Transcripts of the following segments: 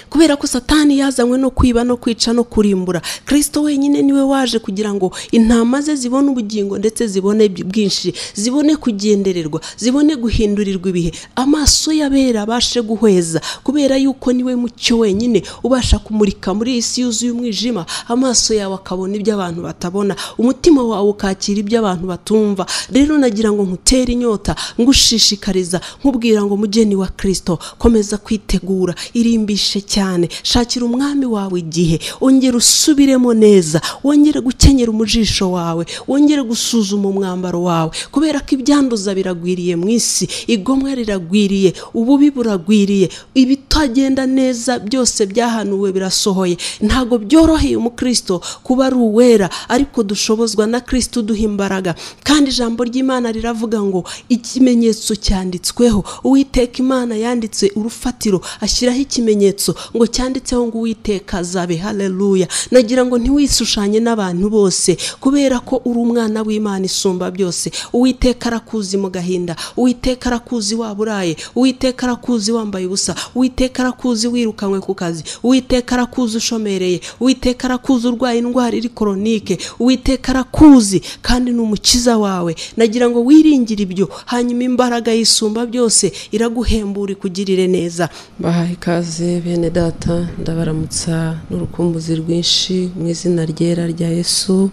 kubera ko satani yazanywe no kwiba no kwica no kurimbura kirisito wenyine niwe waje kugira ngo intama ze zibone ubugingo ndetse zibone bwinshi zibone kugendererwa zibone guhindurirwa ibihe amaso y'abera abashe guhweza kubera yuko niwe mucyo wenyine ubasha kumurika muri iyi si yuzuye umwijima amaso yawe akabona ibyo abantu batabona umutima wawe ukakira ibyo abantu batumva rero nagira ngo nkutere inyota ngushishikariza nkubwira ngo mugeni wa kirisito komeza kwitegura irimbishe cyane shakira umwami wawe igihe ongera usubiremo neza wongere gukenyera umujisho wawe wongere gusuzuma umwambaro wawe kubera ko ibyanduza biragwiriye mu isi igomwa riragwiriye ububi buragwiriye ibitagenda neza byose byahanuwe birasohoye ntabwo byoroheye umukristo kuba ari uwera ariko dushobozwa na kirisito uduha imbaraga kandi ijambo ry'imana riravuga ngo ikimenyetso cyanditsweho uwiteka imana yanditse urufatiro ashyiraho ikimenyetso ngo cyanditseho ngo uwiteka azabe haleluya nagira ngo ntiwishushanye n'abantu bose kubera ko uri umwana w'imana isumba byose uwiteka arakuzi mu gahinda uwiteka arakuzi waburaye uwiteka arakuzi wambaye ubusa uwiteka arakuzi wirukanywe ku kazi uwiteka arakuzi ushomereye uwiteka arakuzi urwaye indwara iri koronike uwiteka arakuzi kandi ni umukiza wawe nagira ngo wiringire ibyo hanyuma imbaraga y'isumba byose iraguhembura ikugirire neza bahaye ikaze bene data ndabaramutsa n'urukumbuzi rwinshi mu izina ryera rya yesu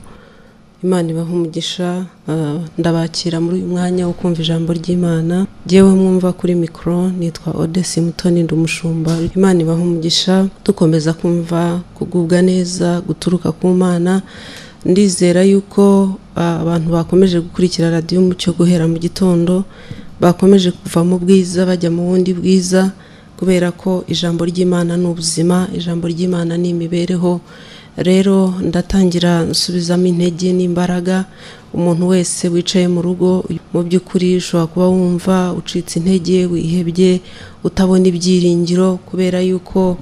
imana ibaha umugisha ah, ndabakira muri uyu mwanya wo kumva ijambo ry'imana jyewe mwumva kuri mikoro nitwa odesi mutoni ndumushumba imana ibaha umugisha dukomeza kumva kugubwa neza guturuka ku mana ndizera yuko ah, abantu bakomeje gukurikira radiyo umucyo guhera mu gitondo bakomeje kuva mu bwiza bajya mu bundi bwiza kubera ko ijambo ry'imana ni ubuzima ijambo ry'imana ni imibereho rero ndatangira nsubizamo intege n'imbaraga umuntu wese wicaye mu rugo mu by'ukuri ushobora kuba wumva ucitse intege wihebye utabona ibyiringiro kubera yuko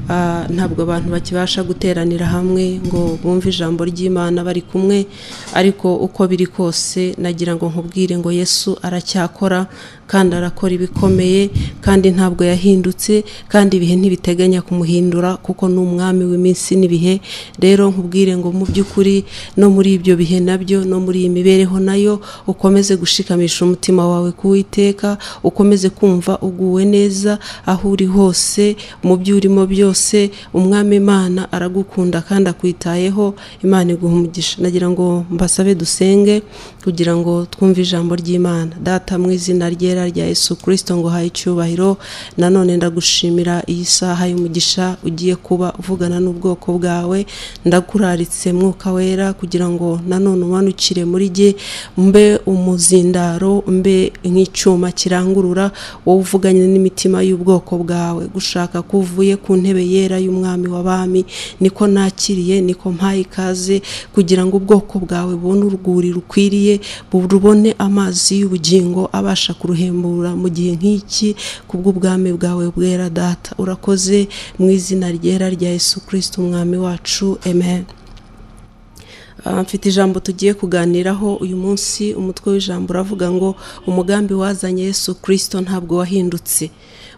ah, ntabwo abantu bakibasha guteranira hamwe ngo bumve ijambo ry'imana bari kumwe ariko uko biri kose nagira ngo nkubwire ngo yesu aracyakora kandi arakora ibikomeye kandi ntabwo yahindutse kandi ibihe ntibiteganya kumuhindura kuko ni umwami w'iminsi n'ibihe rero nkubwire ngo mu by'ukuri no muri ibyo bihe nabyo no muri iyi mibereho nayo ukomeze gushikamisha umutima wawe kuwiteka ukomeze kumva uguwe neza aho uri hose mu byo urimo byose umwami imana aragukunda kandi akwitayeho imana iguha umugisha nagira ngo mbasabe dusenge kugira ngo twumve ijambo ry'imana data mu izina ryera rya yesu kirisito ngo haye icyubahiro nanone ndagushimira iyi saha y'umugisha ugiye kuba uvugana n'ubwoko bwawe ndakuraritse mwuka wera kugira ngo nanone umanukire muri jye mbe umuzindaro mbe nk'icyuma kirangurura wowe uvuganye n'imitima y'ubwoko bwawe gushaka ko uvuye ku ntebe yera y'umwami w'abami niko nakiriye niko mpaye ikaze kugira ngo ubwoko bwawe bubone urwuri rukwiriye bubone amazi y'ubugingo abasha kuruhembura mu gihe nk'iki kubw'ubwami bwawe bwera data urakoze mu izina ryera rya yesu kirisito umwami wacu amen Ah, mfite ijambo tugiye kuganiraho uyu munsi umutwe w'ijambo uravuga ngo umugambi wazanye yesu kirisito ntabwo wahindutse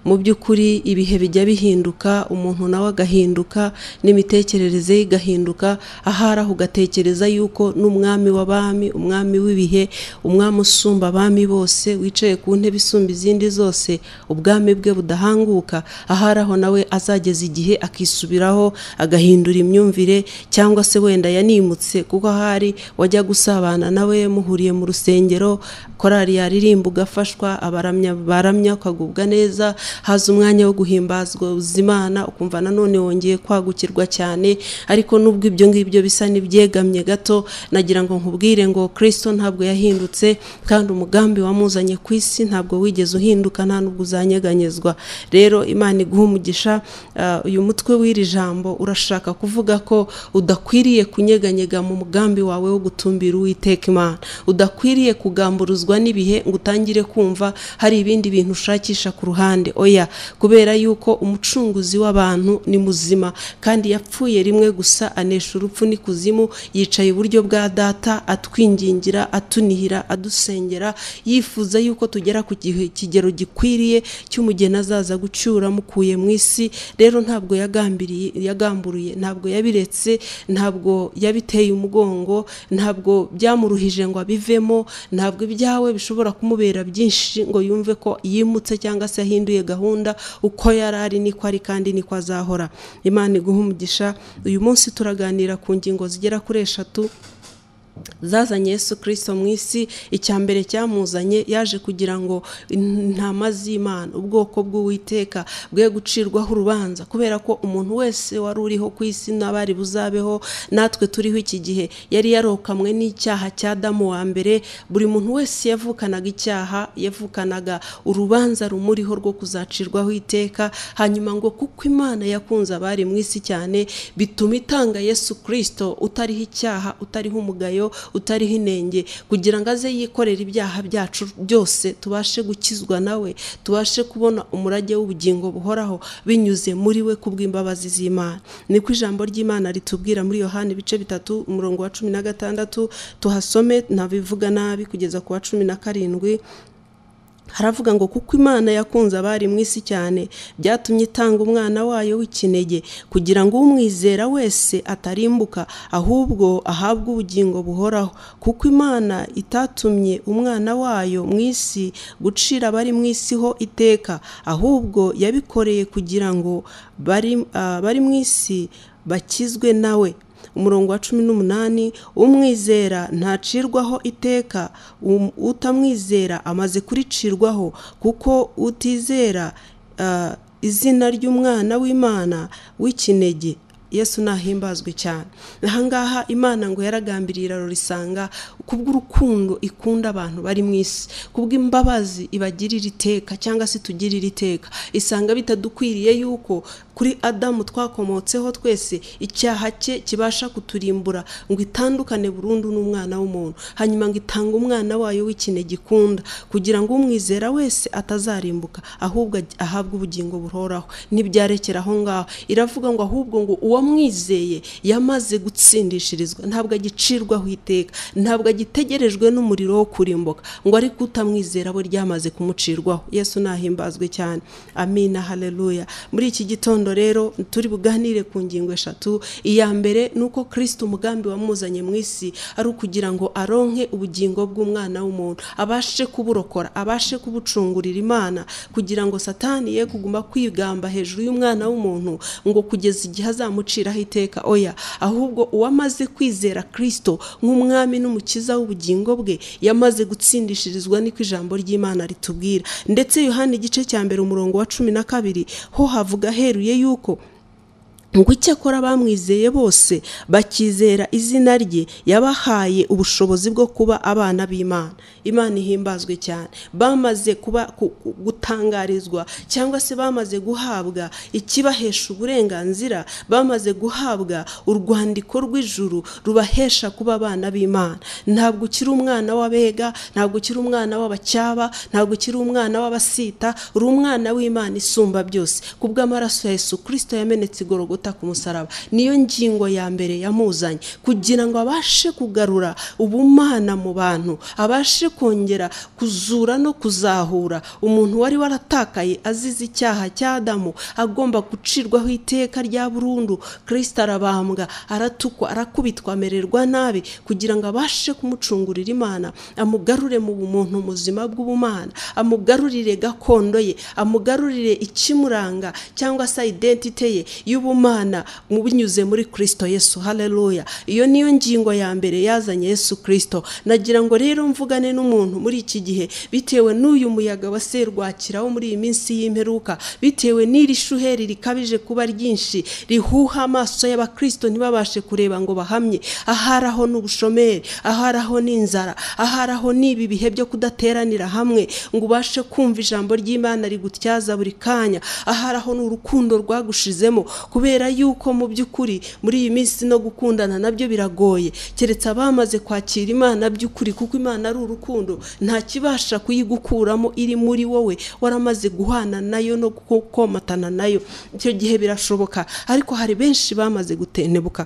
mu by'ukuri ibihe bijya bihinduka umuntu nawe agahinduka n'imitekerereze ye igahinduka ahari aho ugatekereza yuko n'umwami w'abami umwami w'ibihe umwami usumba abami bose wicaye ku ntebe isumba izindi zose ubwami bwe budahanguka ahari aho nawe azageza igihe akisubiraho agahindura imyumvire cyangwa se wenda yanimutse kuko ahari wajya gusabana nawe muhuriye mu rusengero korari yaririmba ugafashwa abaramya baramya ukagubwa neza haza umwanya wo guhimbazwa imana ukumva nanone wongeye kwagukirwa cyane ariko nubwo ibyo ngibyo bisa n'ibyegamye gato nagira ngo nkubwire ngo kirisito ntabwo yahindutse kandi umugambi wamuzanye ku isi ntabwo wigeze uhinduka nta nubwo uzanyeganyezwa rero imana iguha umugisha ah, uyu mutwe w'iri jambo urashaka kuvuga ko udakwiriye kunyeganyega mu mugambi wawe wo gutumbira uwiteka imana udakwiriye kugamburuzwa n'ibihe ngo utangire kumva hari ibindi bintu ushakisha ku ruhande oya kubera yuko umucunguzi w'abantu ni muzima kandi yapfuye rimwe gusa anesha urupfu n'ikuzimu yicaye iburyo bwa data atwingingira atunihira adusengera yifuza yuko tugera ku gihe- kigero gikwiriye cy'umugeni azaza gucyura mukuye mu isi rero ntabwo yagambiriye yagamburiye ntabwo yabiretse ntabwo yabiteye umugongo ntabwo byamuruhije ngo abivemo ntabwo ibyawe bishobora kumubera byinshi ngo yumve ko yimutse cyangwa se yahinduye gahunda uko yari ari niko ari kandi niko azahora imana iguhe umugisha uyu munsi turaganira ku ngingo zigera kuri eshatu zazanye yesu kirisito mu isi icya mbere cyamuzanye yaje kugira ngo intama z'imana ubwoko bw'uwiteka bwe gucirwaho urubanza kubera ko umuntu wese wari uriho ku isi n'abari buzabeho natwe turiho iki gihe yari yarokamwe n'icyaha cya damu wa mbere buri muntu wese yavukanaga icyaha yavukanaga urubanza rumuriho rwo kuzacirwaho iteka hanyuma ngo kuko imana yakunze abari mu isi cyane bituma itanga yesu kirisito utariho icyaha utariho umugayo utariho inenge kugira ngo aze yikorere ibyaha byacu byose tubashe gukizwa nawe tubashe kubona umurage w'ubugingo buhoraho binyuze muri we kubw'imbabazi z'imana niko ijambo ry'imana ritubwira muri yohani ibice bitatu umurongo wa cumi na gatandatu tuhasome ntabivuga nabi kugeza ku wa cumi na karindwi haravuga ngo kuko imana yakunze abari mu isi cyane byatumye itanga umwana wayo w'ikinege kugira ngo umwizera wese atarimbuka ahubwo ahabwe ubugingo buhoraho kuko imana itatumye umwana wayo mu isi gucira abari mu isi ho iteka ahubwo yabikoreye kugira ngo bari ah, bari mu isi bakizwe nawe umurongo wa cumi n'umunani umwizera ntacirwaho iteka um- utamwizera amaze kuricirwaho kuko utizera ah, izina ry'umwana w'imana w'ikinege yesu nahimbazwe cyane ahangaha imana ngo yaragambiriye irarorisanga kubw'urukundo ikunda abantu bari mu isi kubw'imbabazi ibagirira iteka cyangwa se itugirira iteka isanga bitadukwiriye yuko kuri adamu twakomotseho twese icyaha cye kibasha kuturimbura ngo itandukane burundu n'umwana w'umuntu hanyuma ngo itange umwana wayo w'ikine gikunda kugira ngo umwizera wese atazarimbuka ahubwo aj- ahabwe ubugingo buhoraho ntibyarekera aho ngaho iravuga ngo ahubwo ngo uwamwizeye yamaze gutsindishirizwa ntabwo agicirwaho iteka ntabwo agitegerejwe n'umuriro wo kurimbuka ngo ariko utamwizera we ryamaze kumucirwaho yesu nahimbazwe cyane amina haleluya muri iki gitondo rero turi buganire ku ngingo eshatu iya mbere ni uko kirisito umugambi wamuzanye mu isi ari ukugira ngo aronke ubugingo bw'umwana w'umuntu abashe kuburokora abashe kubucungurira imana kugira ngo satani ye kuguma kwigamba hejuru y'umwana w'umuntu ngo kugeza igihe azamuciraho iteka oya ahubwo uwamaze kwizera kirisito nk'umwami n'umukiza w'ubugingo bwe yamaze gutsindishirizwa niko ijambo ry'imana ritubwira ndetse yohani igice cya mbere umurongo wa cumi na kabiri ho havuga aheruye yuko ngo icyakora abamwizeye bose bakizera izina rye yabahaye ubushobozi bwo kuba abana b'imana imana ihimbazwe cyane bamaze kuba ku- ku- gutangarizwa cyangwa se bamaze guhabwa ikibahesha uburenganzira bamaze guhabwa urwandiko rw'ijuru rubahesha kuba abana b'imana ntabwo ukiri umwana w'abega ntabwo ukiri umwana w'abacyaba ntabwo ukiri umwana w'abasita uri umwana w'imana isumba byose kubw'amaraso ya yesu kirisito yamenetse igorogota ku musaraba niyo ngingo ya mbere yamuzanye kugira ngo abashe kugarura ubumana mu bantu abashe kongera kuzura no kuzahura umuntu wari waratakaye azize icyaha cya adamu agomba gucirwaho iteka rya burundu kirisito arabambwa aratukwa arakubitwa amererwa nabi kugira ngo abashe kumucungurira imana amugarure mu bumuntu muzima bw'ubumana amugarurire gakondo ye amugarurire ikimuranga cyangwa se identite ye y'ubumana mu binyuze muri kirisito yesu haleluya iyo niyo ngingo ya mbere yazanye yesu kirisito nagira ngo rero mvugane n'umuntu muri iki gihe bitewe n'uyu muyaga wa serwakira wo muri iyi minsi y'imperuka bitewe n'iri shuheri rikabije kuba ryinshi rihuha amaso y'abakirisito ntibabashe kureba ngo bahamye aharaho n'ubushomeri aharaho n'inzara aharaho n'ibi bihe byo kudateranira hamwe ngo ubashe kumva ijambo ry'imana rigutyaza buri kanya aharaho n'urukundo rwagushizemo kubera kubera yuko mu by'ukuri muri iyi minsi no gukundana nabyo biragoye keretse abamaze kwakira imana by'ukuri kuko imana ari urukundo nta kibasha kuyigukuramo iri muri wowe waramaze guhana nayo no gukomatana nayo icyo gihe birashoboka ariko hari benshi bamaze gutentebuka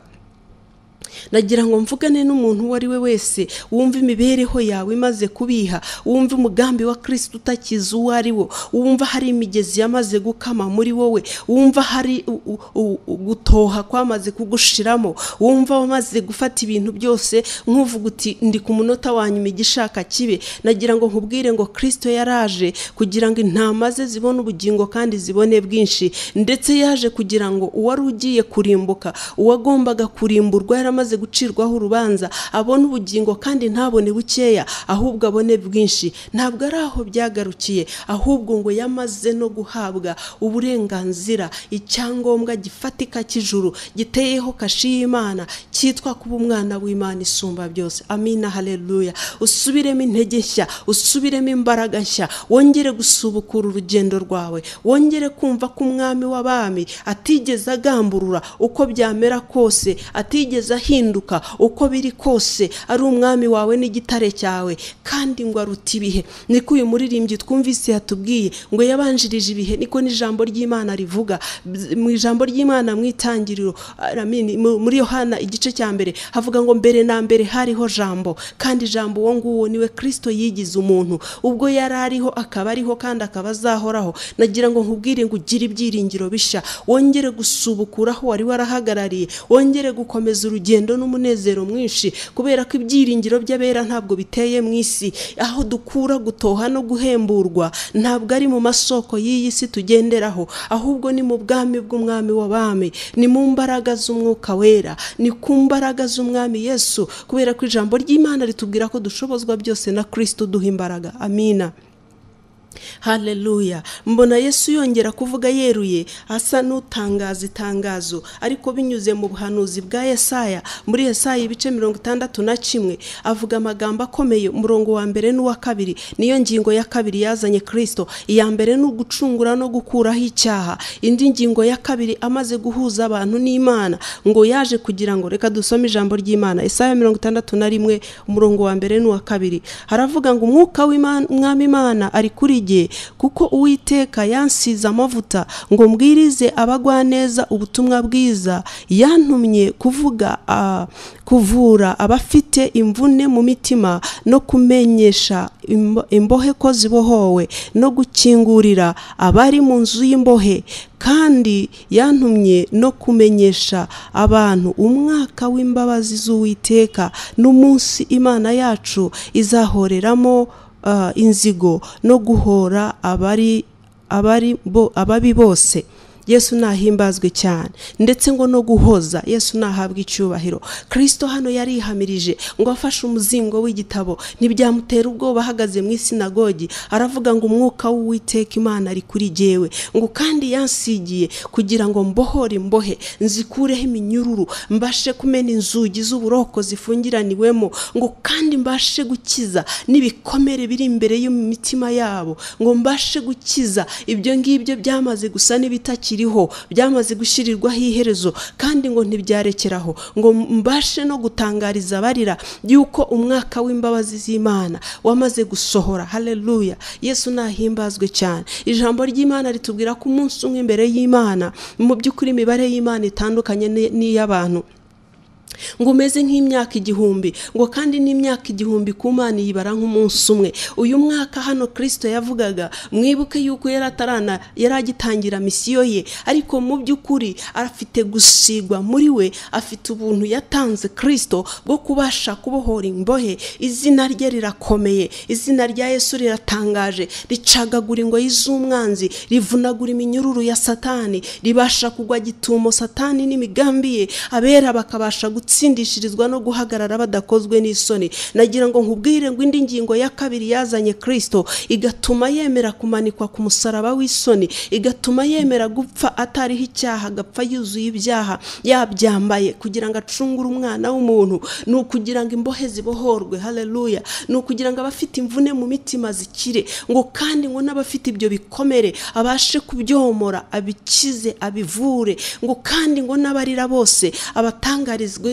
nagira ngo mvugane n'umuntu uwo ari we wese wumva imibereho yawe imaze kubiha wumva umugambi wa kirisiti utakize uwo ari wo wumva hari imigezi yamaze gukama muri wowe wumva hari u- u- u- gutoha kwamaze kugushiramo wumva wamaze gufata ibintu byose nk'uvuga uti ndi ku munota wa nyuma igishaka kibe nagira ngo nkubwire ngo kirisito yaraje kugira ngo intama ze zibone ubugingo kandi zibone bwinshi ndetse yaje kugira ngo uwari ugiye kurimbuka uwagombaga kurimburwa yaramaze gucirwaho urubanza abone ubugingo kandi ntabone bukeya ahubwo abone bwinshi ntabwo ari aho byagarukiye ahubwo ngo yamaze no guhabwa uburenganzira icyangombwa gifatika cy'ijuru giteyeho kashi y'imana cyitwa kuba umwana w'imana isumba byose amina haleluya usubiremo intege nshya usubiremo imbaraga nshya wongere gusubukura urugendo rwawe wongere kumva ko umwami w'abami atigeze agamburura uko byamera kose atigeze ahinduka uko biri kose ari umwami wawe n'igitare cyawe kandi ngo aruta ibihe niko uyu muririmbyi twumvise yatubwiye ngo yabanjirije ibihe niko n'ijambo ry'imana rivuga Bz- mu ijambo ry'imana mu itangiriro aramini, mu- muri yohana igice cya mbere havuga ngo mbere na mbere hariho jambo kandi jambo uwo nguwo niwe kristo yigize umuntu ubwo yari ariho akaba ariho kandi akaba azahoraho nagira ngo nkubwire ngo ugire ibyiringiro bishya wongere gusubukura aho wari warahagarariye wongere gukomeza urugendo n'umunezero mwinshi kubera ko ibyiringiro by'abera ntabwo biteye mu isi aho dukura gutoha no guhemburwa ntabwo ari mu masoko y'iyi si tugenderaho ahubwo ni mu bwami bw'umwami w'abami ni mu mbaraga z'umwuka wera ni ku mbaraga z'umwami yesu kubera ko ijambo ry'imana ritubwira ko dushobozwa byose na kristo uduha imbaraga amina haleluya mbona yesu yongera kuvuga yeruye asa n'utangaza itangazo ariko binyuze mu buhanuzi bwa yesaya muri yesaya ibice mirongo itandatu na kimwe avuga amagambo akomeye umurongo wa mbere n'uwa kabiri niyo ngingo ya kabiri yazanye kirisito iya mbere ni ugucungura no gukuraho icyaha indi ngingo ya kabiri amaze guhuza abantu n'imana ngo yaje kugira ngo reka dusome ijambo ry'imana Yesaya mirongo itandatu na rimwe umurongo wa mbere n'uwa kabiri haravuga ngo umwuka w'Imana- w'umwami imana ari kuri jye kuko uwiteka yansize amavuta ngo mbwirize abagwaneza ubutumwa bwiza yantumye kuvuga ah, kuvura abafite imvune mu mitima no kumenyesha imbo- imbohe ko zibohowe no gukingurira abari mu nzu y'imbohe kandi yantumye no kumenyesha abantu umwaka w'imbabazi z'uwiteka n'umunsi imana yacu izahoreramo ah, inzigo no guhora abari abari bo ababi bose yesu nahimbazwe cyane ndetse ngo no guhoza yesu nahabwa icyubahiro kirisito hano yarihamirije ngo afashe umuzingo w'igitabo ntibyamutera ubwoba ahagaze mu isinagogi aravuga ngo umwuka w'uwiteka imana ari kuri jyewe ngo kandi yansigiye kugira ngo mbohore imbohe nzikureho iminyururu mbashe kumena inzugi z'uburoko zifungiraniwemo ngo kandi mbashe gukiza n'ibikomere biri imbere y'imitima yabo ngo mbashe gukiza ibyo ngibyo byamaze gusa n'ibitakiriho byamaze gushyirirwaho iherezo kandi ngo ntibyarekeraho ngo mbashe no gutangariza abarira yuko umwaka w'imbabazi z'imana wamaze gusohora haleluya yesu nahimbazwe cyane ijambo ry'imana ritubwira ko umunsi umwe imbere y'imana mu by'ukuri imibare y'imana itandukanye ni- n'iy'abantu ngo umeze nk'imyaka igihumbi ngo kandi n'imyaka igihumbi ku mana iyibara nk'umunsi umwe uyu mwaka hano kirisito yavugaga mwibuke yuko yari atarana yari agitangira misiyo ye ariko mu by'ukuri afite gusigwa muri we afite ubuntu yatanze kirisito bwo kubasha kubohora imbohe izina rye rirakomeye izina rya yesu riratangaje ricagagura ingoyi z'umwanzi rivunagura iminyururu ya satani ribasha kugwa gitumo satani n'imigambi ye abera bakabasha guta gutsindishirizwa no guhagarara badakozwe n'isoni nagira ngo nkubwire ngo indi ngingo ya kabiri yazanye kirisito igatuma yemera kumanikwa ku musaraba w'isoni igatuma yemera gupfa atariho icyaha agapfa yuzuye ibyaha yabyambaye kugira ngo acungure umwana w'umuntu ni ukugira ngo imbohe zibohorwe haleluya ni ukugira ngo abafite imvune mu mitima zikire ngo kandi ngo n'abafite ibyo bikomere abashe kubyomora abikize abivure ngo kandi ngo n'abarira bose abatangarizwe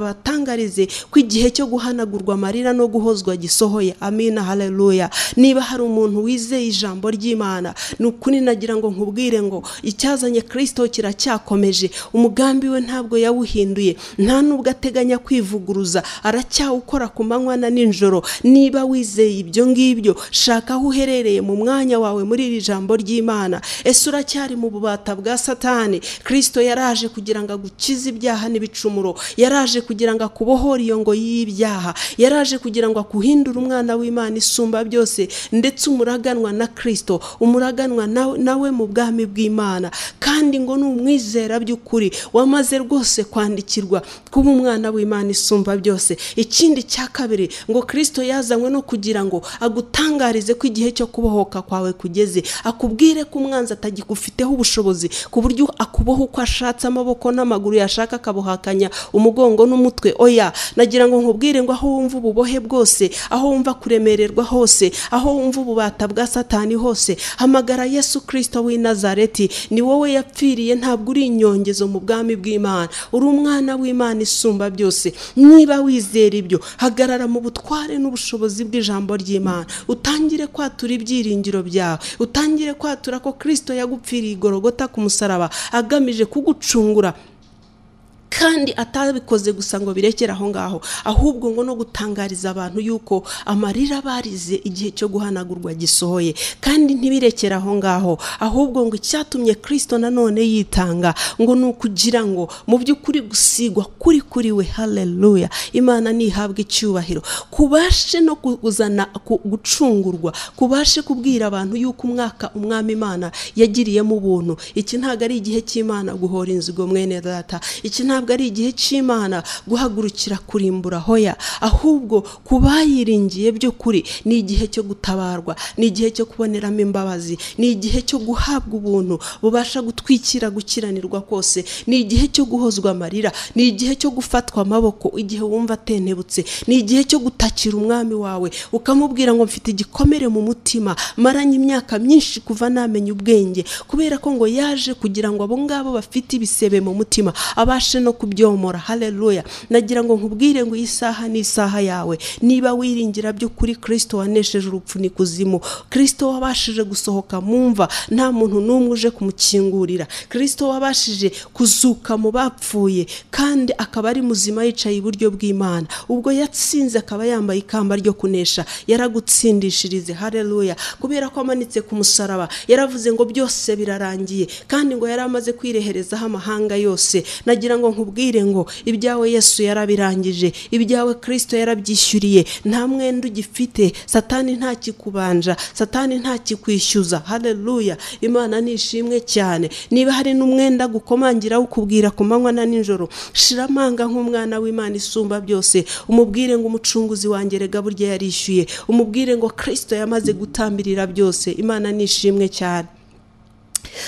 abatangarize ko igihe cyo guhanagurwa amarira no guhozwa gisohoye amina haleluya niba hari umuntu wizeye ijambo ry'imana ni ukuri nagira ngo nkubwire ngo icyazanye kirisito kiracyakomeje umugambi we ntabwo yawuhinduye nta nubwo ateganya kwivuguruza aracyawukora ku manywa na nijoro niba wizeye ibyo ngibyo shaka aho uherereye mu mwanya wawe muri iri jambo ry'imana ese uracyari mu bubata bwa satani kirisito yaraje kugira ngo agukize ibyaha n'ibicumuro yaraje kugira ngo akubohore iyo ngo y'ibyaha yaraje kugira ngo akuhindure umwana w'imana isumba byose ndetse umuraganwa na kirisito umuraganwa nawe nawe mu bwami bw'imana kandi ngo ni umwizera by'ukuri wamaze rwose kwandikirwa kuba umwana w'imana isumba byose ikindi cya kabiri ngo kirisito yazanywe no kugira ngo agutangarize ko igihe cyo kubohoka kwawe kugeze akubwire ko umwanzi atagigufiteho ubushobozi ku buryo akuboha uko ashatse amaboko n'amaguru yashaka akabuhakanya umugongo n'umutwe oya nagira ngo nkubwire ngo aho wumva ububohe bwose aho wumva kuremererwa hose aho wumva ububata bwa satani hose hamagara yesu kirisito w'i nazareti ni wowe yapfiriye ntabwo uri inyongezo mu bwami bw'imana uri umwana w'imana isumba byose niba wizera ibyo hagarara mu butware n'ubushobozi bw'ijambo ry'imana utangire kwatura ibyiringiro byawe utangire kwatura ko kirisito yagupfiriye igorogota ku musaraba agamije kugucungura kandi atabikoze gusa ngo birekere aho ngaho ahubwo ngo no gutangariza abantu yuko amarira barize igihe cyo guhanagurwa gisohoye kandi ntibirekere aho ngaho ahubwo ngo icyatumye kirisito nanone yitanga ngo ni ukugira ngo mu by'ukuri gusigwa kuri kuri we haleluya imana ntihabwe icyubahiro kubashe no kuzana gucungurwa kubashe kubwira abantu yuko umwaka umwami imana yagiriyemo ubuntu iki ntabwo ari igihe cy'imana guhora inzigo mwene data iki ntabwo ntabwo ari igihe cy'imana guhagurukira kurimbura hoya ahubwo ku bayiringiye by'ukuri ni igihe cyo gutabarwa ni igihe cyo kuboneramo imbabazi ni igihe cyo guhabwa ubuntu bubasha gutwikira gukiranirwa kose ni igihe cyo guhozwa amarira ni igihe cyo gufatwa amaboko igihe wumva atentebutse ni igihe cyo gutakira umwami wawe ukamubwira ngo mfite igikomere mu mutima maranye imyaka myinshi kuva namenya ubwenge kubera ko ngo yaje kugira ngo abo ngabo bafite ibisebe mu mutima abashe no no kubyomora haleluya nagira ngo nkubwire ngo iyi saha ni isaha yawe niba wiringira by'ukuri kirisito wanesheje urupfu n'ikuzimu kirisito wabashije gusohoka mu mva nta muntu n'umwe uje kumukingurira kirisito wabashije kuzuka mu bapfuye kandi akaba ari muzima yicaye iburyo bw'imana ubwo yatsinze akaba yambaye ikamba ryo kunesha yaragutsindishirize haleluya kubera ko amanitse ku musaraba yaravuze ngo byose birarangiye kandi ngo yari amaze kwireherezaho amahanga yose nagira ngo nkubwire ngo ibyawe yesu yarabirangije ibyawe kirisito yarabyishyuriye nta mwenda ugifite satani ntakikubanja satani ntakikwishyuza haleluya imana nishimwe cyane niba hari n'umwenda gukomangira ukubwira ku manywa na nijoro shira amanga nk'umwana w'imana isumba byose umubwire ngo umucunguzi wangerega burya yarishyuye umubwire ngo kirisito yamaze gutambirira byose imana nishimwe cyane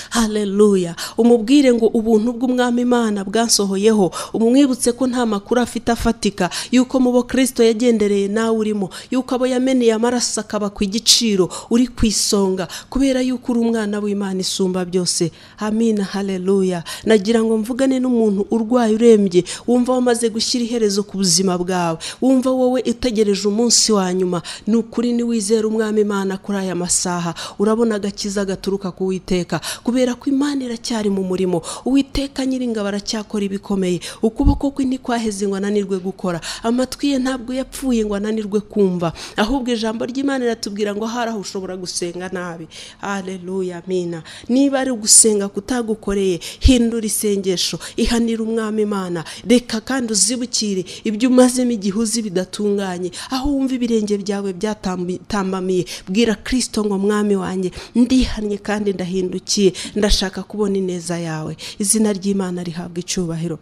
haleluya umubwire ngo ubuntu bw'umwami imana bwasohoyeho umwibutse ko nta makuru afite afatika yuko mu bo kirisito yagendereye nawe urimo yuko abo yameneye amaraso akaba ku igiciro uri ku isonga kubera yuko uri umwana w'imana isumba byose amina haleluya nagira ngo mvugane n'umuntu urwaye urembye wumva wamaze gushyira iherezo ku buzima bwawe wumva wowe utegereje umunsi wa nyuma ni ukuri niwizera umwami imana kuri aya masaha urabona agakiza gaturuka ku witeka kubera ko imana iracyari mu murimo uwiteka nyiringabo aracyakora ibikomeye ukuboko kwe ntikwaheze ngo ananirwe gukora amatwi ye ntabwo yapfuye ngo ananirwe kumva ahubwo ijambo ry'imana riratubwira ngo hari aho ushobora gusenga nabi hareruya amina niba ari ugusenga kutagukoreye hindura isengesho ihanira umwami imana reka kandi uzibukire ibyo umazemo igihuzi bidatunganye aho wumva ibirenge byawe byatambamiye bwira kirisito ngo mwami wanjye ndihannye kandi ndahindukiye ndashaka kubona ineza yawe izina ry'imana rihabwa icyubahiro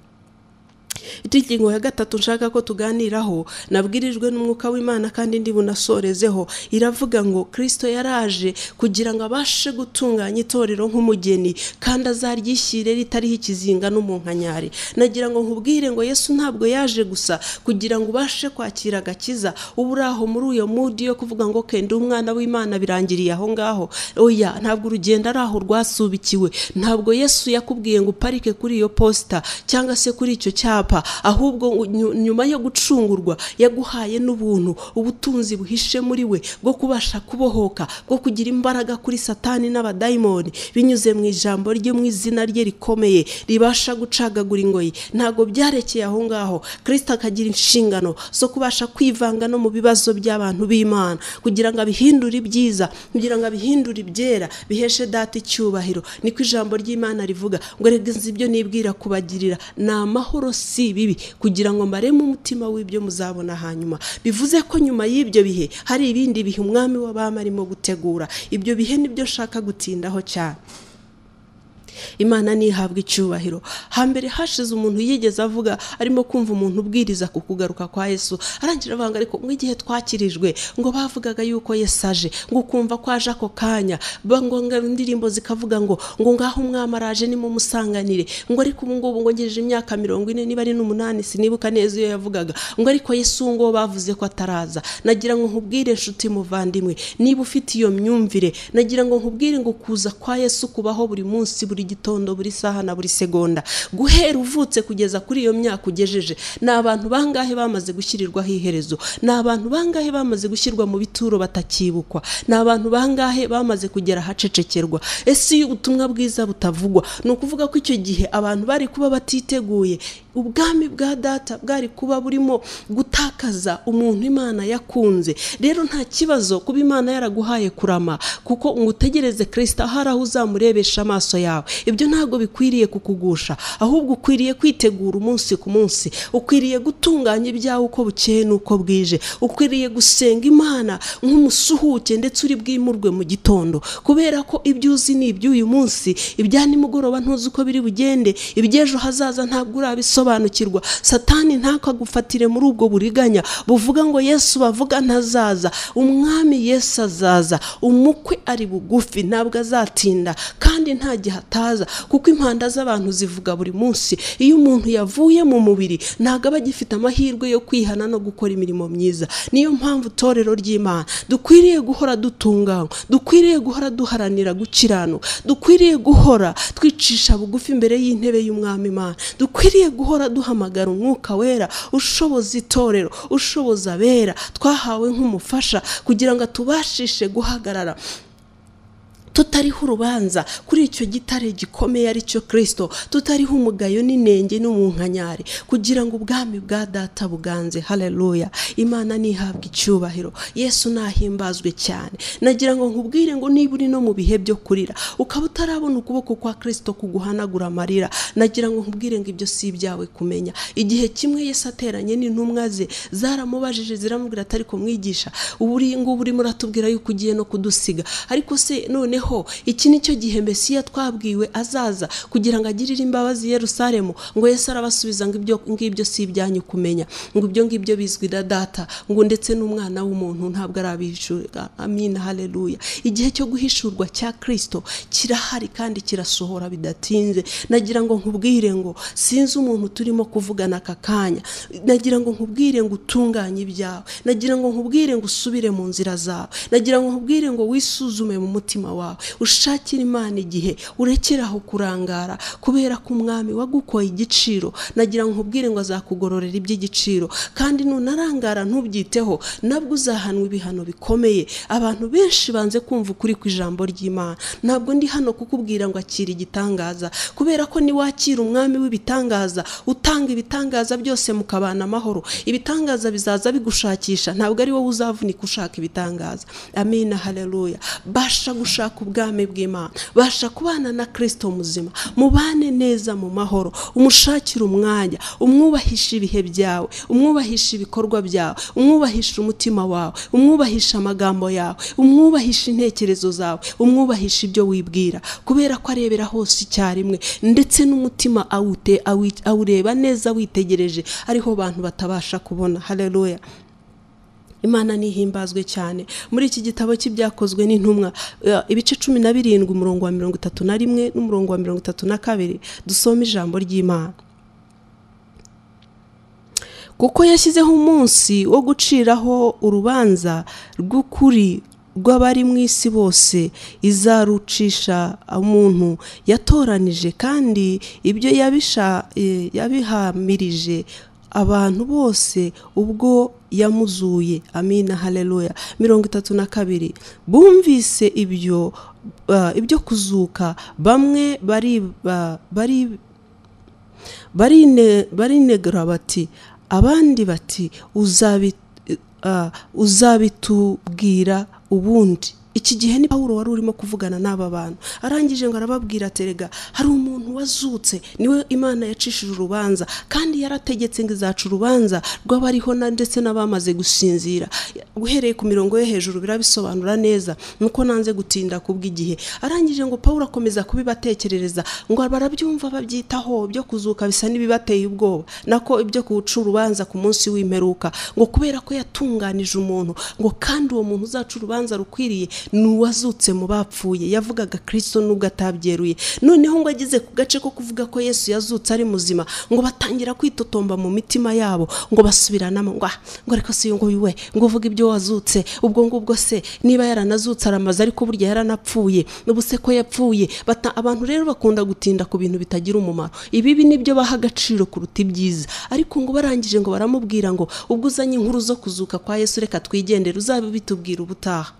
ingingo ya gatatu nshaka ko tuganiraho nabwirijwe n'umwuka w'imana kandi ndi bunasorezeho iravuga ngo kirisito yaraje kugira ngo abashe gutunganya itorero nk'umugeni kandi azaryishyire ritariho ikizinga n'umunkanyari nagira ngo nkubwire ngo yesu ntabwo yaje gusa kugira ngo ubashe kwakira agakiza uba uri aho muri uyo mudi yo kuvuga ngo kenda umwana w'imana birangiriye aho ngaho oya ntabwo urugendo ari aho rwasubikiwe ntabwo yesu yakubwiye ngo uparike kuri iyo posita cyangwa se kuri icyo cyapa ahubwo nyu- nyuma yo gucungurwa yaguhaye n'ubuntu ubutunzi buhishe muri we bwo kubasha kubohoka bwo kugira imbaraga kuri satani n'abadayimoni binyuze mu ijambo rye mu izina rye rikomeye ribasha gucagagura ingoyi ntabwo byarekeye aho ngaho kirisita akagira inshingano zo kubasha kwivanga no mu bibazo by'abantu b'imana kugira ngo abihindure ibyiza kugira ngo abihindure ibyera biheshe data icyubahiro niko ijambo ry'imana rivuga ngo rega nzi ibyo nibwira kubagirira ni amahoro si ibibi kugira ngo mbaremo umutima w'ibyo muzabona hanyuma bivuze ko nyuma y'ibyo bihe hari ibindi bihe umwami w'abami arimo gutegura ibyo bihe nibyo nshaka gutindaho cyane imana ntihabwe icyubahiro hambere hashize umuntu yigeze avuga arimo kumva umuntu ubwiriza ku kugaruka kwa yesu arangira avanga ariko nk'igihe twakirijwe ngo bavugaga yuko yesu aje ngo ukumva ko aje ako kanya bangonga indirimbo zikavuga ngo ngo ngaho umwami araje nimumusanganire ngo ariko ubu ngubu ngo ngejeje imyaka mirongo ine niba ari n'umunani sinibuka neza iyo yavugaga ngo ariko yesu uwo nguwo bavuze ko ataraza nagira ngo nkubwire nshuti muvandimwe niba ufite iyo myumvire nagira ngo nkubwire ngo kuza kwa yesu kubaho buri munsi buri gitondo buri saha na buri segonda guhera uvutse kugeza kuri iyo myaka ugejeje ni abantu bangahe bamaze gushyirirwaho iherezo ni abantu bangahe bamaze gushyirwa mu bituro batakibukwa ni abantu bangahe bamaze kugera ahacecekerwa ese iyo ubutumwa bwiza butavugwa ni ukuvuga ko icyo gihe abantu bari kuba batiteguye ubwami bwa data bwari kuba burimo gutakaza umuntu imana yakunze rero nta kibazo kuba imana yaraguhaye kurama kuko ngo utegereze kirisita hari aho uzamurebesha amaso yawe ibyo ntabwo bikwiriye kukugusha ahubwo ukwiriye kwitegura umunsi ku munsi ukwiriye gutunganya ibyawe uko bukeye n'uko bwije ukwiriye gusenga imana nk'umusuhuke ndetse uri bwimurwe mu gitondo kubera ko ibyo uzi ni iby'uyu munsi ibya nimugoroba ntuzi uko biri bugende iby'ejo hazaza ntabwo urabisobanukirwa satani ntakagufatire muri ubwo buriganya buvuga ngo yesu bavuga ntazaza umwami yesu azaza umukwe ari bugufi ntabwo azatinda kandi nta gihe ataza kuko impanda z'abantu zivuga buri munsi iyo umuntu yavuye mu mubiri ntabwo aba agifite amahirwe yo kwihana no gukora imirimo myiza niyo mpamvu itorero ry'imana dukwiriye guhora dutunganywa dukwiriye guhora duharanira gukiranuka dukwiriye guhora twicisha bugufi imbere y'intebe y'umwami imana dukwiriye guhora duhamagara umwuka wera ushoboza itorero ushoboza abera twahawe nk'umufasha kugira ngo atubashishe guhagarara tutariho urubanza kuri icyo gitare gikomeye ari cyo kirisito tutariho umugayo n'inenge n'umunkanyari kugira ngo ubwami bwa data buganze haleluya imana ntihabwe icyubahiro yesu nahimbazwe cyane nagira ngo nkubwire ngo niba uri no mu bihe byo kurira ukaba utarabona ukuboko kwa kirisito kuguhanagura amarira nagira ngo nkubwire ngo ibyo si ibyawe kumenya igihe kimwe yesu ateranye n'intumwa ze zaramubajije ziramubwira atari kumwigisha ubu uri ngubu urimo uratubwira yuko ugiye no kudusiga ariko se noneho iki ni cyo gihe mbesiya twabwiwe azaza kugira ngo agirire imbabazi yerusalemu ngo yesu arabasubiza ngo ibyo ngibyo si ibyanyu kumenya ngo ibyo ngibyo bizwi na data ngo ndetse n'umwana w'umuntu ntabwo arabihishurwa amina haleluya igihe cyo guhishurwa cya kirisito kirahari kandi kirasohora bidatinze nagira ngo nkubwire ngo sinzi umuntu turimo kuvugana aka kanya nagira ngo nkubwire ngo utunganye ibyawe nagira ngo nkubwire ngo usubire mu nzira zawe nagira ngo nkubwire ngo wisuzume mu mutima wawe ushakire imana igihe urekere aho kurangara kubera ko umwami wagukoye igiciro nagira ngo nkubwire ngo azakugororera iby'igiciro kandi nunarangara ntubyiteho nabwo uzahanwa ibihano bikomeye abantu benshi banze kumva ukuri ku ijambo ry'imana ntabwo ndi hano kukubwira ngo akira igitangaza kubera ko niwakira umwami w'ibitangaza utanga ibitangaza byose mukabana amahoro ibitangaza bizaza bigushakisha ntabwo ari wowe uzavunika ushaka ibitangaza amina haleluya basha gushaka gushaka ubwami bw'imana basha kubana na kirisito muzima mubane neza mu mahoro umushakire umwanya umwubahisha ibihe byawe umwubahisha ibikorwa byawe umwubahisha umutima wawe umwubahisha amagambo yawe umwubahisha intekerezo zawe umwubahisha ibyo wibwira kubera ko arebera hose icyarimwe ndetse n'umutima awute awi- awureba neza witegereje ariho bantu batabasha kubona hareruya imana nihimbazwe cyane muri iki gitabo cy'ibyakozwe n'intumwa eh, ibice cumi na birindwi umurongo wa mirongo itatu na rimwe n'umurongo wa mirongo itatu na kabiri dusome ijambo ry'imana kuko yashyizeho umunsi wo guciraho urubanza rw'ukuri rw'abari mu isi bose izarucisha umuntu yatoranije kandi ibyo yabisha- eh, yabihamirije abantu bose ubwo yamuzuye amina haleluya mirongo itatu na kabiri bumvise ibyo eh, ibyo kuzuka bamwe bari bari barine- barinegura bati abandi bati "Uzabi- ah, uzabitubwira ubundi iki gihe ni pawulo wari urimo kuvugana n'aba bantu arangije ngo arababwira ati rega hari umuntu wazutse niwe imana yacishije urubanza kandi yarategetse ngo izaca urubanza rw'abariho na ndetse n'abamaze gusinzira uhereye ku mirongo yo hejuru birabisobanura neza nuko nanze gutinda kubw'igihe arangije ngo pawulo akomeza kubibatekerereza ngo barabyumva babyitaho byo kuzuka bisa n'ibibateye ubwoba nako ibyo kuwuca urubanza ku munsi w'imperuka ngo kubera ko yatunganije umuntu ngo kandi uwo muntu uzaca urubanza rukwiriye ni uwazutse mu bapfuye yavugaga kirisito nubwo atabyeruye noneho ngo ageze ku gace ko kuvuga ko yesu yazutse ari muzima ngo batangira kwitotomba mu mitima yabo ngo basubiranamo ngo "Ah, ngo ariko si uyu nguyu we ngo uvuga ibyo wazutse ubwo ngubwo se niba yaranazutse aramaze ariko burya yaranapfuye ubu se ko yapfuye Bata- abantu rero bakunda gutinda ku bintu bitagira umumaro ibibi nibyo baha agaciro kuruta ibyiza ariko ngo barangije ngo baramubwira ngo ubwo uzanye inkuru zo kuzuka kwa yesu reka twigendere uzabitubwira ubutaha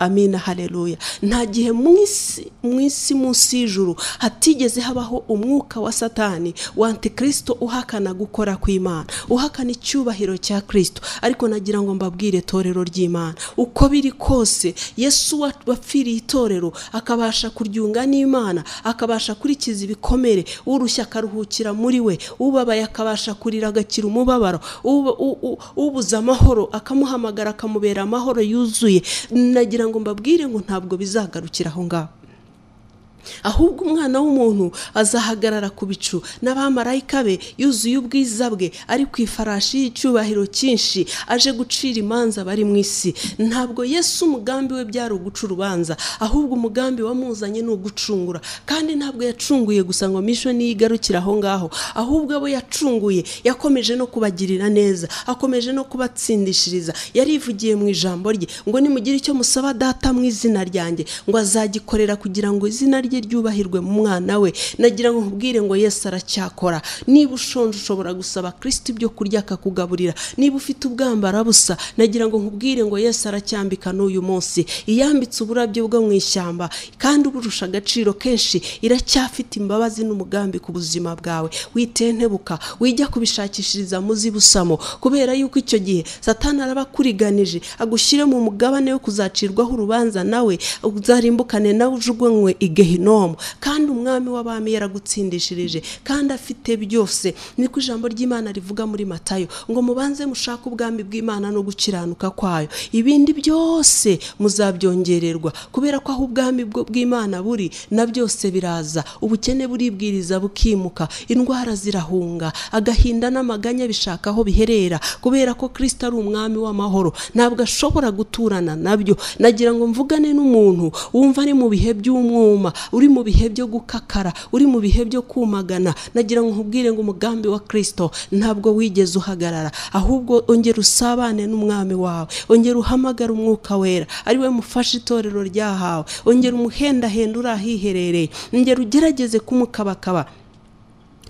amina haleluya nta gihe mu isi mu isi munsi y'ijuru hatigeze habaho umwuka wa satani wa antikristo uhakana gukora kw'imana uhakana icyubahiro cya kristo ariko nagira ngo mbabwire itorero ry'imana uko biri kose yesu wa- wapfiriye itorero akabasha kuryunga n'imana akabasha kurikiza ibikomere urushya akaruhukira muri we ubabaye akabasha kurira agakira umubabaro uba- u- u- ubuze amahoro akamuhamagara akamubera amahoro yuzuye nagira ngo mbabwire ngo ntabwo bizagarukira aho ngaho ahubwo umwana w'umuntu azahagarara ku bicu n'abamarayika be yuzuye ubwiza bwe ari ku ifarashi y'icyubahiro cyinshi aje gucira imanza abari mu isi ntabwo yesu umugambi we byari uguca urubanza ahubwo umugambi wamuzanye ni ugucungura kandi ntabwo yacunguye gusa ngo misho niyigarukire aho ngaho ahubwo abo yacunguye yakomeje no kubagirira neza akomeje no kubatsindishiriza yarivugiye mu ijambo rye ngo nimugire icyo musaba data mu izina ryanjye ngo azagikorera kugira ngo izina rye ryubahirwe mu mwana we nagira ngo nkubwire ngo yesu aracyakora niba ushonje ushobora gusaba kirisito ibyo kurya akakugaburira niba ufite ubwambara busa nagira ngo nkubwire ngo yesu aracyambika n'uyu munsi iyambitse uburabyo bwo mu ishyamba kandi uburusha agaciro kenshi iracyafite imbabazi n'umugambi ku buzima bwawe witentebuka wijya kubishakishiriza mu zibusamo kubera yuko icyo gihe satani araba akuriganije agushyire mu mugabane wo kuzacirwaho urubanza nawe uzarimbukane nawe ujugunywe i gehinomu kandi umwami w'abami yaragutsindishirije kandi afite byose niko ijambo ry'imana rivuga muri matayo ngo mubanze mushake ubwami bw'imana no gukiranuka kwayo ibindi byose muzabyongererwa kubera ko aho ubwami bwo- bw'imana buri na byose biraza ubukene buribwiriza bukimuka indwara zirahunga agahinda n'amaganya bishaka aho biherera kubera ko kirisito ari umwami w'amahoro ntabwo ashobora guturana nabyo nagira ngo mvugane n'umuntu wumva ari mu bihe by'umwuma uri mu bihe byo gukakara uri mu bihe byo kumagana nagira ngo nkubwire ngo umugambi wa kirisito ntabwo wigeze uhagarara ahubwo ongera usabane n'umwami wawe ongera uhamagare umwuka wera ari we mufasha itorero ryahawe ongera umuhendahenda uri ahiherereye ongera ugerageze kumukabakaba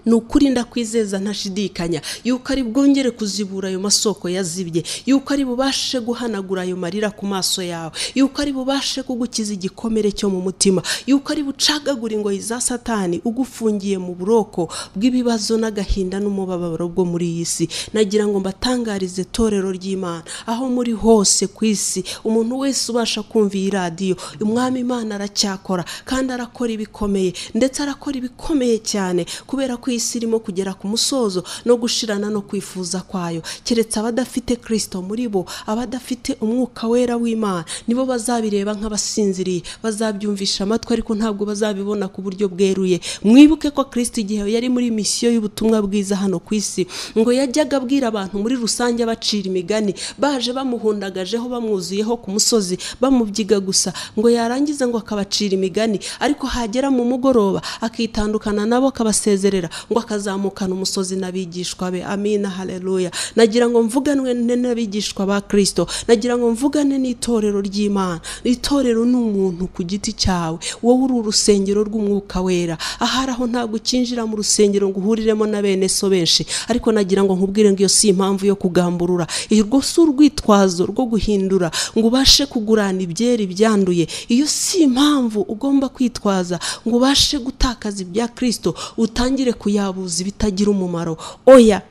ni ukuri ndakwizeza ntashidikanya yuko ari bwongere kuzibura ayo masoko yazibye yuko ari bubashe guhanagura ayo marira ku maso yawe yuko ari bubashe kugukiza igikomere cyo mu mutima yuko ari bucagagura ingoyi za satani ugufungiye mu buroko bw'ibibazo n'agahinda n'umubabaro bwo muri iyi si nagira ngo mbatangarize itorero ry'imana aho muri hose ku isi umuntu wese ubasha kumva iyi radiyo umwami imana aracyakora kandi arakora ibikomeye ndetse arakora ibikomeye cyane kubera ko isi irimo kugera ku musozo no gushirana no kwifuza kwayo keretse abadafite kirisito muri bo abadafite umwuka wera w'imana nibo bazabireba nk'abasinziriye bazabyumvisha amatwi ariko ntabwo bazabibona ku buryo bweruye mwibuke ko kirisito igihe yari muri misiyo y'ubutumwa bwiza hano ku isi ngo yajyaga abwira abantu muri rusange abacira imigani baje bamuhundagajeho bamwuzuyeho ku musozi bamubyiga gusa ngo yarangiza ngo akabacira imigani ariko hagera mu mugoroba akitandukana nabo akabasezerera ngo akazamukana umusozi n'abigishwa be amina haleluya nagira ngo mvuganwe n'abigishwa ba kirisito nagira ngo mvugane n'itorero ry'imana itorero ni umuntu ku giti cyawe wowe uri urusengero rw'umwuka wera ahari aho ntabwo ukinjira mu rusengero ngo uhuriremo na bene so benshi ariko nagira ngo nkubwire ngo iyo si impamvu yo kugamburura irwo si urwitwazo rwo guhindura ngo ubashe kugurana ibyeri byanduye iyo si impamvu ugomba kwitwaza ngo ubashe gutakaza ibya kirisito utangire kuyabuza ibitagira umumaro oya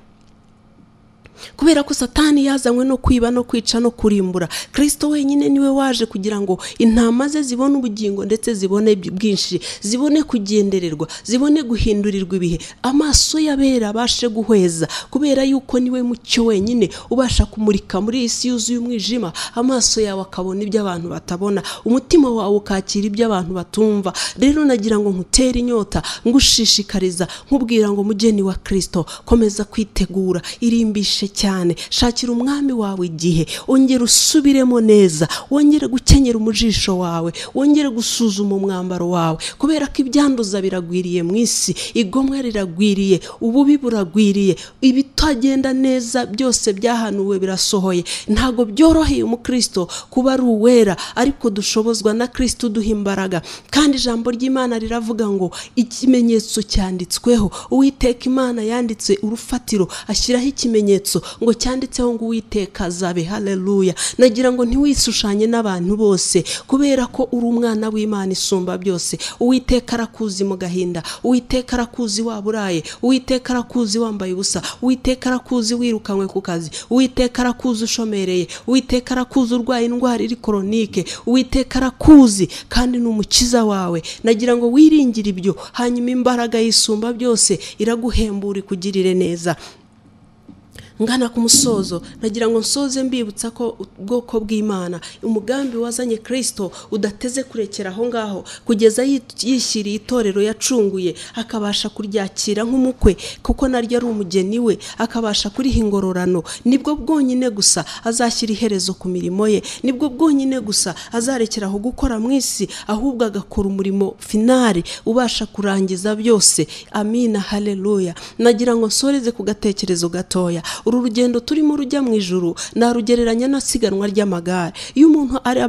kubera ko satani yazanywe no kwiba no kwica no kurimbura kirisito wenyine niwe waje kugira ngo intama ze zibone ubugingo ndetse zibone bwinshi zibone kugendererwa zibone guhindurirwa ibihe amaso y'abera abashe guhweza kubera yuko niwe mucyo wenyine ubasha kumurika muri iyi si yuzuye umwijima amaso yawe akabona ibyo abantu batabona umutima wawe ukakira ibyo abantu batumva rero nagira ngo nkutere inyota ngushishikariza nkubwira ngo mugeni wa kirisito komeza kwitegura irimbishe cyane shakira umwami wawe igihe wongere usubiremo neza wongere gukenyera umujisho wawe wongere gusuzuma umwambaro wawe kubera ko ibyanduza biragwiriye mu isi igomwa riragwiriye ububi buragwiriye ibitagenda neza byose byahanuwe birasohoye ntabwo byoroheye umukristo kuba ari uwera ariko dushobozwa na kirisito uduha imbaraga kandi ijambo ry'imana riravuga ngo ikimenyetso cyanditsweho uwiteka imana yanditse urufatiro ashyiraho ikimenyetso ngo cyanditseho ngo uwiteka azabe haleluya nagira ngo ntiwishushanye n'abantu bose kubera ko uri umwana w'imana isumba byose uwiteka arakuzi mu gahinda uwiteka arakuzi waburaye uwiteka arakuzi wambaye ubusa uwiteka arakuzi wirukanywe ku kazi uwiteka arakuzi ushomereye uwiteka arakuzi urwaye indwara iri koronike uwiteka arakuzi kandi ni umukiza wawe nagira ngo wiringire ibyo hanyuma imbaraga y'isumba byose iraguhembura ikugirire neza ngana ku musozo nagira ngo nsoze mbibutsa ko ubwoko bw'imana umugambi wazanye kirisito udateze kurekera aho ngaho kugeza yishyiriye itorero yacunguye akabasha kuryakira nk'umukwe kuko naryo ari umugeni we akabasha kuriha ingororano nibwo bwonyine gusa azashyira iherezo ku mirimo ye nibwo bwonyine gusa azarekeraho gukora mu isi ahubwo agakora umurimo finari ubasha kurangiza byose amina haleluya nagira ngo nsoreze ku gatekerezo gatoya uru rugendo turimo rujya mu ijuru narugereranya n'asiganwa ry'amagare iyo umuntu ari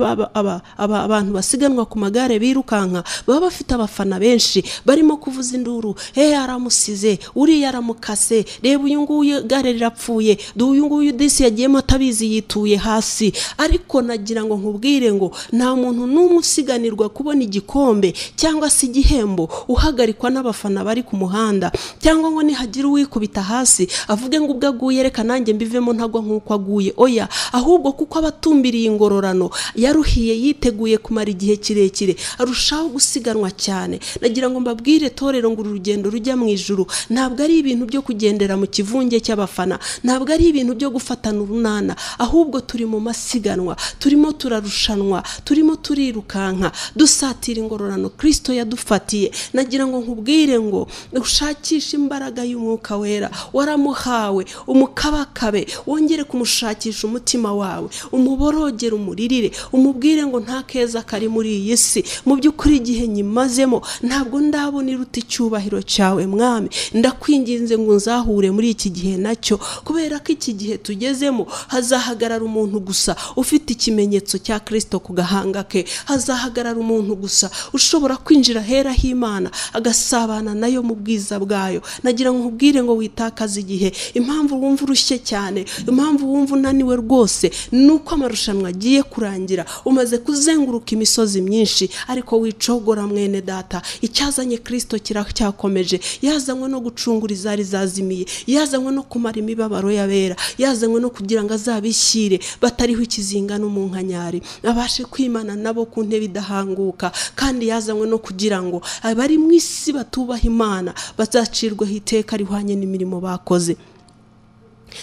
abantu basiganwa ku magare birukanka baba bafite abafana benshi barimo kuvuza induru he aramusize uriya aramukase reba uyu nguyu igare rirapfuye uyu nguyu disi yagiyemo atabizi yituye hasi ariko nagira ngo nkubwire ngo nta muntu n'umwe usiganirwa kubona igikombe cyangwa se igihembo uhagarikwa n'abafana bari ku muhanda cyangwa ngo nihagira uwikubita hasi avuge ngo ubwo aguye reka nanjye mbivemo ntagwa nk'uko aguye oya ahubwo kuko abatumbiriye ingororano yaruhiye yiteguye kumara igihe kirekire arushaho gusiganwa cyane nagira ngo mbabwire torero ngo uru rugendo rujya mu ijuru ntabwo ari ibintu byo kugendera mu kivunge cy'abafana ntabwo ari ibintu byo gufatana urunana ahubwo turi mu masiganwa turimo turarushanwa turimo turirukanka dusatira ingororano kirisito yadufatiye nagira ngo nkubwire ngo ushakishe imbaraga y'umwuka wera waramuhawe umukabakabe wongere kumushakisha umutima wawe umuborogere umuririre umubwire ngo nta keza kari muri iyi si mu by'ukuri igihe nyimazemo ntabwo ndabona iruta icyubahiro cyawe mwami ndakwinginze ngo nzahure muri iki gihe nacyo kubera ko iki gihe tugezemo hazahagarara umuntu gusa ufite ikimenyetso cya kirisito ku gahanga ke hazahagarara umuntu gusa ushobora kwinjira hera h'imana agasabana nayo mu bwiza bwayo nagira ngo nkubwire ngo witakaze igihe impamvu wumva urushye cyane impamvu wumva unaniwe rwose ni uko amarushanwa agiye kurangira umaze kuzenguruka imisozi myinshi ariko wicogora mwene data icyazanye kirisito kiracyakomeje yazanywe no gucungura izari zazimiye yazanywe no kumara imibabaro y'abera yazanywe no kugira ngo azabishyire batariho ikizinga n'umunkanyari abashe kwimana nabo ku ntebe idahanguka kandi yazanywe no kugira ngo abari mu isi batubaha imana bazacirweho iteka rihwanye n'imirimo bakoze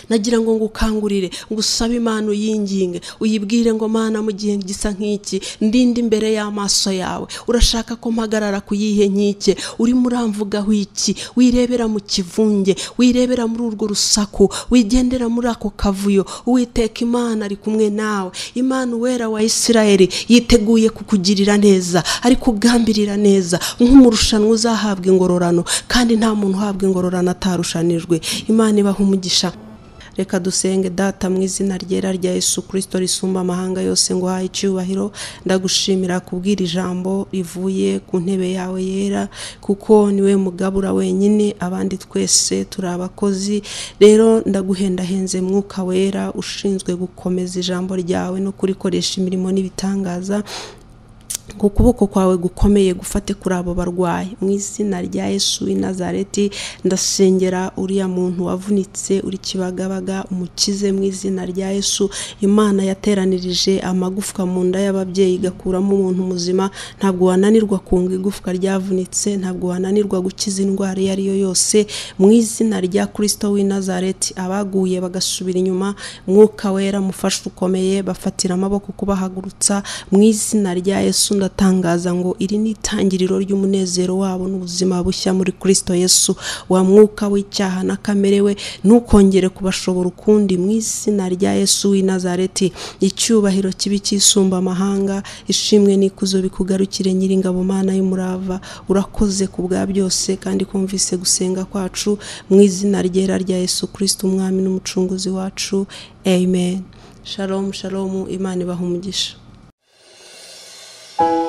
nagira ngo ngukangurire ngo usabe imana uyinginge uyibwire ngo mana mu gihe gisa nk'iki ndinde imbere y'amaso yawe urashaka ko mpagarara ku yihe nkike urimo uramvugaho iki wirebera mu kivunge wirebera muri urwo rusaku wigendera muri ako kavuyo uwiteka imana ari kumwe nawe imana uwera wa isirayeli yiteguye kukugirira neza ari kugambirira neza nk'umurushanwa uzahabwa ingororano kandi nta muntu uhabwa ingororano atarushanijwe imana ibaha umugisha reka dusenge data mu izina ryera rya Yesu kirisito risumba amahanga yose ngo haye icyubahiro ndagushimira kubwira ijambo rivuye ku ntebe yawe yera kuko niwe mugabura wenyine abandi twese turi abakozi rero ndaguhendahenze mwuka wera ushinzwe gukomeza ijambo ryawe no kurikoresha imirimo n'ibitangaza ku kuboko kwawe gukomeye gufate kuri abo barwayi mu izina rya Yesu w'i Nazareti ndasengera uriya muntu wavunitse uri kibagabaga umukize mu izina rya Yesu imana yateranirije amagufwa mu nda y'ababyeyi igakuramo umuntu muzima ntabwo wananirwa kunga igufwa ryavunitse ntabwo wananirwa gukiza indwara iyo ari yo yose mu izina rya Kristo w'i Nazareti abaguye bagasubira inyuma mwuka wera mufashe ukomeye bafatira amaboko kubahagurutsa mu izina rya Yesu ndatangaza ngo iri ni itangiriro ry'umunezero wabo n'ubuzima bushya muri Kristo Yesu wa mwuka w'icyaha na kamere we ntukongere kubashobora ukundi mu izina rya Yesu w'i Nazareti icyubahiro kibi cyisumba amahanga ishimwe n'ikuzo bikugarukire nyiringabo mana y'umurava urakoze ku bwa byose kandi kumvise gusenga kwacu mu izina ryera rya Yesu Kristo umwami n'umucunguzi wacu amen shalom shalom imana ibaha umugisha thank you